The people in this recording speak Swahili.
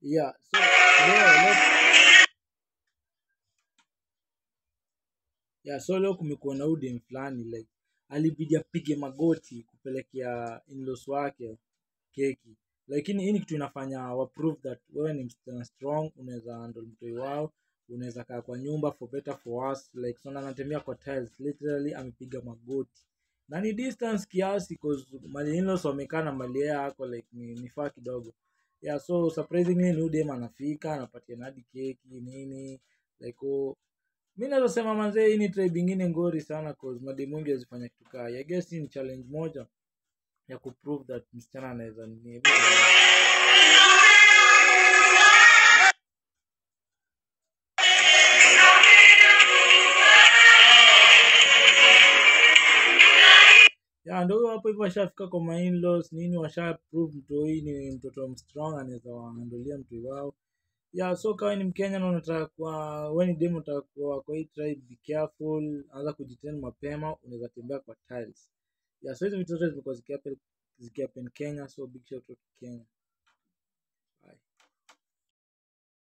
yeah so leo leo yeah so leo kumekuwa na udem fulani like alibidi apige magoti kupelekea inlos wake keki lakini hii ni kitu inafanya wa prove that wewe ni msichana strong unaweza handle mtoi wao unaweza kaa kwa nyumba for better for worse like so anatembea kwa tiles literally amepiga magoti na ni distance kiasi cause mali inlos wamekaa na mali yeye yako like ni, ni faa kidogo yeah so surprisingly ni udem anafika anapatia hadi keki nini like oh, mi naweza sema manzee hii ni tribe ingine ngori sana cause mademu wengi wazifanya kitu kaa hii. I guess hii ni challenge moja ya kuprove that msichana anaweza nini ya ndo huyo hapo hivyo washafika kwa mainlos nini washa prove mtoi ni mtoto strong anaweza waandolia mtoi wao ya so kawa ni mkenya na unataka kuwa we ni demu unataka kuwa kwa hii tribe be careful anza kujitend mapema unaweza tembea kwa tiles ya so hizo vitu zote zimekuwa zikihappen zikihappen kenya so big shout out to kenya